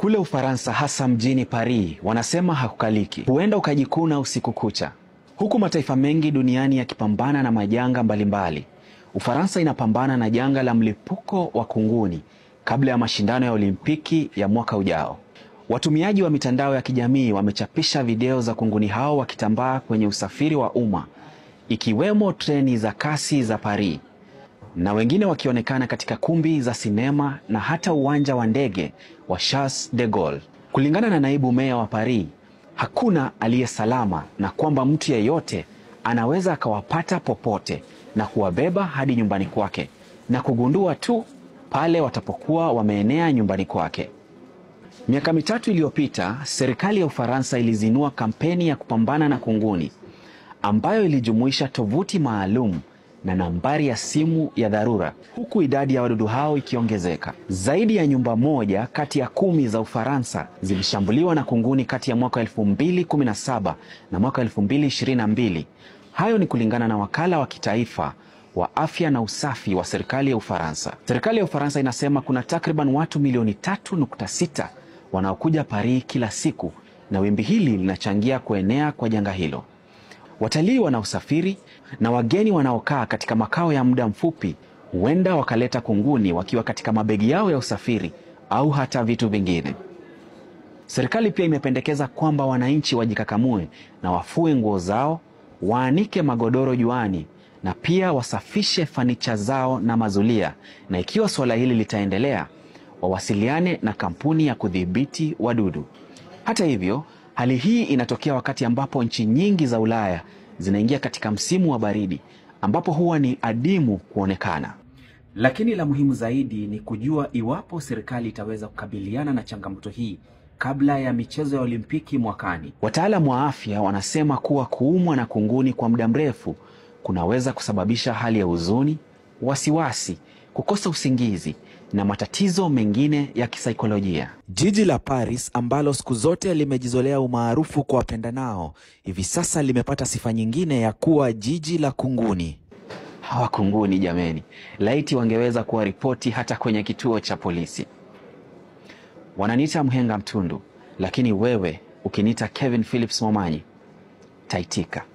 Kule Ufaransa, hasa mjini Paris, wanasema hakukaliki, huenda ukajikuna usiku kucha. Huku mataifa mengi duniani yakipambana na majanga mbalimbali, Ufaransa inapambana na janga la mlipuko wa kunguni kabla ya mashindano ya Olimpiki ya mwaka ujao. Watumiaji wa mitandao ya kijamii wamechapisha video za kunguni hao wakitambaa kwenye usafiri wa umma ikiwemo treni za kasi za Paris na wengine wakionekana katika kumbi za sinema na hata uwanja wa ndege wa Charles de Gaulle. Kulingana na naibu meya wa Paris, hakuna aliye salama na kwamba mtu yeyote anaweza akawapata popote na kuwabeba hadi nyumbani kwake na kugundua tu pale watapokuwa wameenea nyumbani kwake. Miaka mitatu iliyopita, serikali ya Ufaransa ilizinua kampeni ya kupambana na kunguni ambayo ilijumuisha tovuti maalum na nambari ya simu ya dharura, huku idadi ya wadudu hao ikiongezeka. Zaidi ya nyumba moja kati ya kumi za Ufaransa zilishambuliwa na kunguni kati ya mwaka 2017 na mwaka 2022. Hayo ni kulingana na wakala wa kitaifa wa afya na usafi wa serikali ya Ufaransa. Serikali ya Ufaransa inasema kuna takriban watu milioni 3.6 wanaokuja Paris kila siku, na wimbi hili linachangia kuenea kwa janga hilo. Watalii wanaosafiri na wageni wanaokaa katika makao ya muda mfupi huenda wakaleta kunguni wakiwa katika mabegi yao ya usafiri au hata vitu vingine. Serikali pia imependekeza kwamba wananchi wajikakamue na wafue nguo zao, waanike magodoro juani na pia wasafishe fanicha zao na mazulia, na ikiwa suala hili litaendelea, wawasiliane na kampuni ya kudhibiti wadudu. Hata hivyo, hali hii inatokea wakati ambapo nchi nyingi za Ulaya zinaingia katika msimu wa baridi ambapo huwa ni adimu kuonekana. Lakini la muhimu zaidi ni kujua iwapo serikali itaweza kukabiliana na changamoto hii kabla ya michezo ya Olimpiki mwakani. Wataalamu wa afya wanasema kuwa kuumwa na kunguni kwa muda mrefu kunaweza kusababisha hali ya huzuni, wasiwasi, kukosa usingizi na matatizo mengine ya kisaikolojia. Jiji la Paris ambalo siku zote limejizolea umaarufu kwa wapendanao, hivi sasa limepata sifa nyingine ya kuwa jiji la kunguni. Hawa kunguni jameni, laiti wangeweza kuwa ripoti hata kwenye kituo cha polisi. Wananiita mhenga mtundu, lakini wewe ukiniita Kevin Phillips Momanyi, taitika.